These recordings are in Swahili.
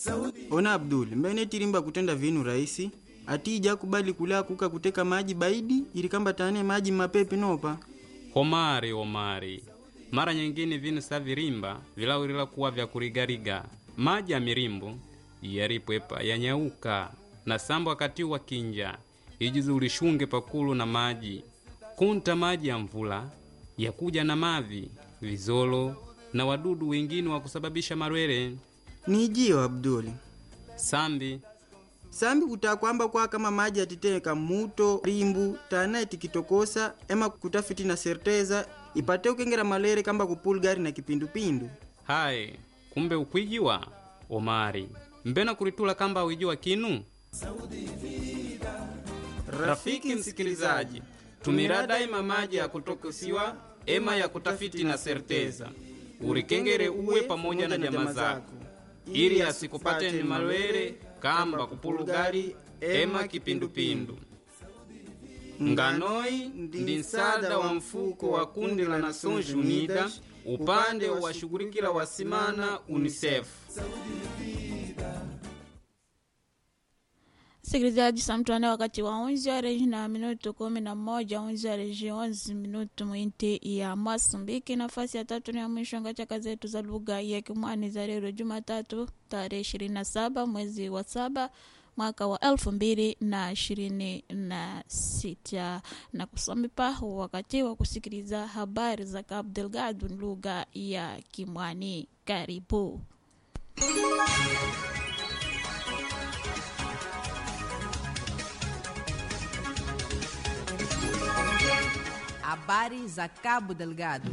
ona abdul mbene tirimba kutenda vinu rahisi atija kubali kula kuka kuteka maji baidi ili kamba tane maji mapepi nopa homari homari mara nyingine vinu sa virimba vilawirila kuwa vya kurigariga maji ya mirimbu yaripwepa yanyauka na sambo wakati wa kinja ijizi ulishunge pakulu na maji kunta maji ya mvula yakuja na mavi vizolo na wadudu wengine wa kusababisha marwere nijiyo abdul sambi sambi kutaa kwamba kwa kama maji atiteka muto rimbu tana tikitokosa ema kutafiti na serteza ipate ukengera malere kamba kupulgari na kipindupindu hayi kumbe ukwijiwa omari mbena kulitula kamba wijiwa kinu rafiki msikilizaji tumira daima maji ya kutokosiwa ema ya kutafiti na serteza urikengere uwe pamoja na jamaa zako ili asikupateni malwere kamba kupulugari ema kipindupindu nganoi ndi nsada wa mfuko wa kundi la Nações Unidas upande wa washughulikila wasimana UNICEF. Msikilizaji, samtwane wakati wa 11 horas na minuto kumi na moja 11 horas 11 minuto mwinti ya Masumbiki. Nafasi ya tatu ni ya mwisho ngachaka zetu za lugha ya Kimwani za leo Jumatatu tarehe 27 mwezi wa saba mwaka wa elfu mbili na ishirini na sita na kusomipa wakati wa kusikiliza habari za Cabo Delgado lugha ya Kimwani. Karibu. Habari za Cabo Delgado.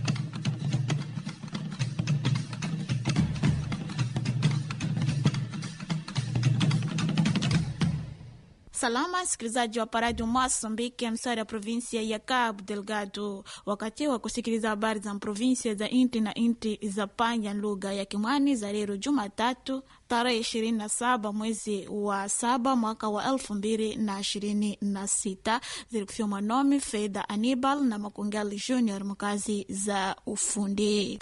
Salama msikilizaji wa paradio Moçambique, msari ya provinsia ya Cabo Delgado, wakati wa kusikiliza habari za provinsia za inti na inti za panya lugha ya Kimwani za leo Jumatatu tarehe 27 mwezi wa saba mwaka wa elfu mbili na ishirini na sita zilikufiwa mwanomi Fedha Anibal na Makungali Junior mkazi za ufundi.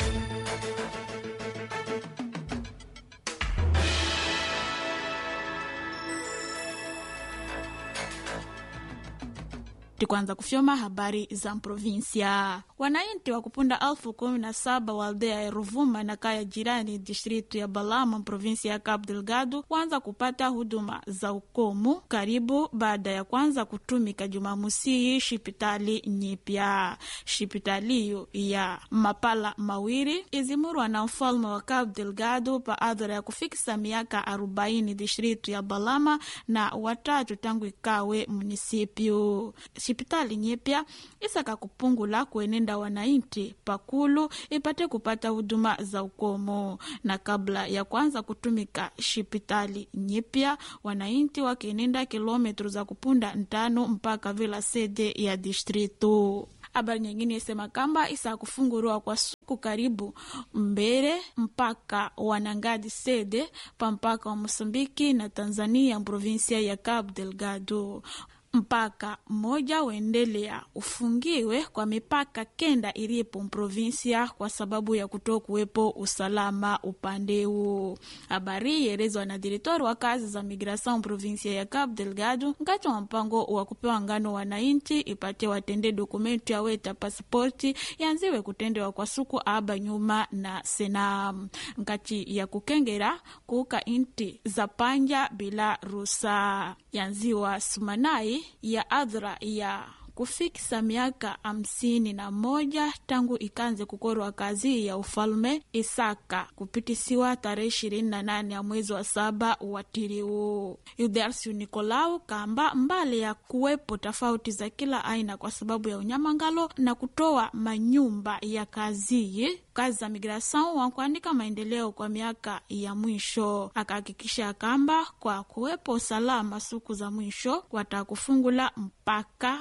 tikwanza kufyoma habari za provinsia wananchi wa kupunda elfu kumi na saba wa aldea ya Ruvuma na kaya jirani distritu ya Balama provinsia ya Cabo Delgado wanza kupata huduma za ukomu karibu baada ya kwanza kutumika Jumamosi shipitali nyipya. Shipitali hiyo ya mapala mawili izimurwa na mfalme wa Cabo Delgado pa adhara ya kufikisa miaka arobaini distritu ya Balama na watatu tangu ikawe munisipio sipitali nyipya isaka kupungula kuenenda wananchi pakulu ipate kupata huduma za ukomo. Na kabla ya kwanza kutumika shipitali nyipya, wananchi wakienenda kilometri za kupunda ntano mpaka vila sede ya distritu. Habari nyingine isema kamba isa kufunguriwa kwa suku karibu mbele mpaka wanangadi sede pa mpaka wa Mosambiki na Tanzania provinsia ya Cabo Delgado mpaka mmoja uendelea ufungiwe kwa mipaka kenda ilipo mprovinsia kwa sababu ya kuto kuwepo usalama upande huo. Habari ielezwa na direktori wa kazi za migrasion provinsia ya Cabo Delgado ngati wa mpango wa kupewa ngano wananchi ipate watende dokumenti yaweta pasipoti yanziwe kutendewa kwa suku aba nyuma na senam ngati ya kukengera kuuka inti za panja bila rusa yanziwa sumanai ya adhra ya kufikisa miaka hamsini na moja tangu ikanze kukorwa kazi ya ufalme Isaka kupitisiwa tarehe ishirini na nane ya mwezi wa saba watiriu Yudarsiu Nikolau kamba mbali ya kuwepo tofauti za kila aina kwa sababu ya unyamangalo na kutoa manyumba ya kazi kazi za migrasion wakuandika maendeleo kwa miaka ya mwisho, akahakikisha kamba kwa kuwepo usalama siku za mwisho watakufungula mpaka wa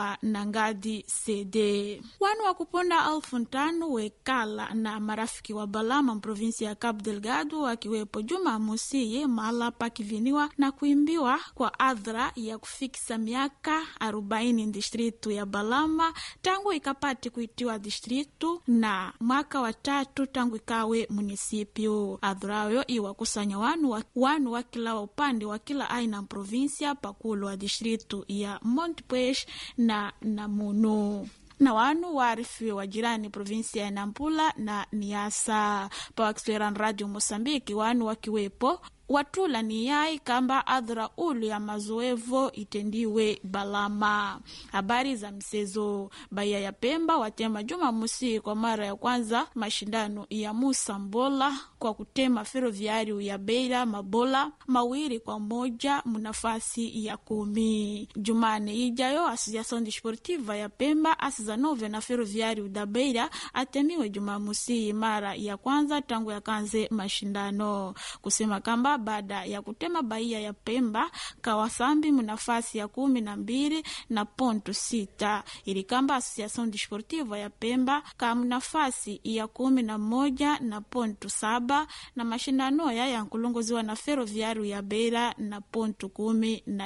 wa nangadi cd wanu wa kuponda alfu ntano wekala na marafiki wa balama mprovinsi ya cabo delgado wakiwepo juma musiye mahala pakiviniwa na kuimbiwa kwa adhra ya kufikisa miaka 40 distritu ya balama tangu ikapati kuitiwa distritu na mwaka wa tatu tangu ikawe munisipio adhurayo iwakusanya wanu wa, wanu wa kila upande wa kila aina provinsia pakulo wa distritu ya montpuez na namunu na wanu waarifiwe wa jirani provinsia ya nampula na niasa pawakiswera radio mosambiki wanu wakiwepo watula ni yai kamba adhra ulu ya mazoevo itendiwe balama habari za msezo baia ya pemba watema juma musi kwa mara ya kwanza mashindano ya musa mbola kwa kutema feroviario ya beira mabola mawili kwa moja munafasi ya kumi jumane ijayo asociação desportiva ya pemba asizanove na feroviario da beira atemiwe jumamusi mara ya kwanza tangu yakanze mashindano kusema kamba baada ya kutema baia ya Pemba Kawasambi munafasi ya kumi na mbili na ponto sita ili kamba Association Desportiva ya Pemba kamu nafasi ya kumi na moja na ponto saba na mashindano ya yankulongoziwa na Ferroviário ya Beira na ponto kumi na